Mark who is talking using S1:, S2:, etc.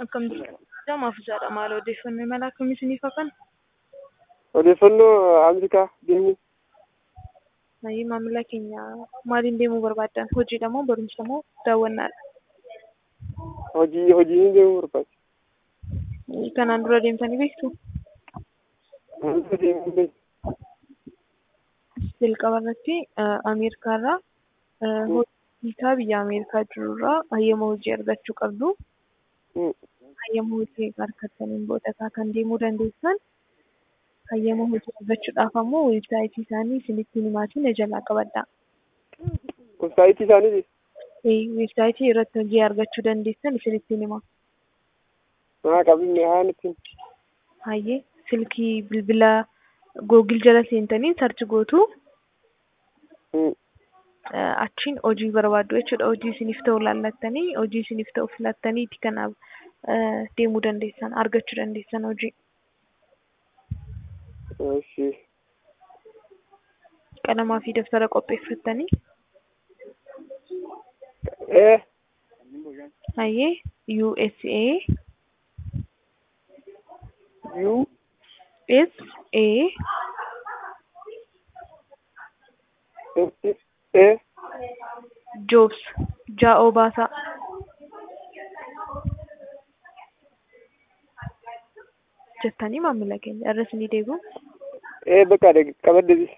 S1: Akkam jirtu maafisaadha maal odeeffannoo imala akkamii isiniif hafan?
S2: Odeeffannoo Ameerikaa deemuu.
S1: Maayii maamila keenya maaliin deemuu barbaaddan? Hojiidha moo barumsa moo daawwannaadha?
S2: Hojii hojiin deemuu barbaada.
S1: Kanaan dura deemtanii beektu?
S2: Wanta deemuu beeku.
S1: Jalqaba irratti Ameerikaarraa hojii biyya Ameerikaa jirurraa hayyama hojii argachuu qabdu. Hayyama hojii argattaniin booda kan deemuu dandeessan hayyama hojii argachuudhaaf ammoo weebsaayitii isaanii isinitti himaatiin na jalaa qabadhaa.
S2: Weebsaayitii isaaniiti.
S1: Weebsaayitii irratti hojii argachuu dandeessan isinitti hima.
S2: Haa qabinne haa nutti.
S1: Hayyee silkii bilbila googil jala seentanii sarchi gootu. Achiin hojii barbaaddu jechuudha. Hojii isiniif ta'u laallattanii hojii isiniif ta'u filattaniiti kanaaf deemuu dandeessan argachuu dandeessan hojii.
S2: Eshi.
S1: Qalamaa fi daftara qopheeffattanii.
S2: Ee.
S1: Hayyee USA
S2: U.
S1: S A
S2: S. E.
S1: Jobs jaa'oo baasaa. jettanii maamila keenya irra isinii deebi'u.
S2: Ee bakka qabadde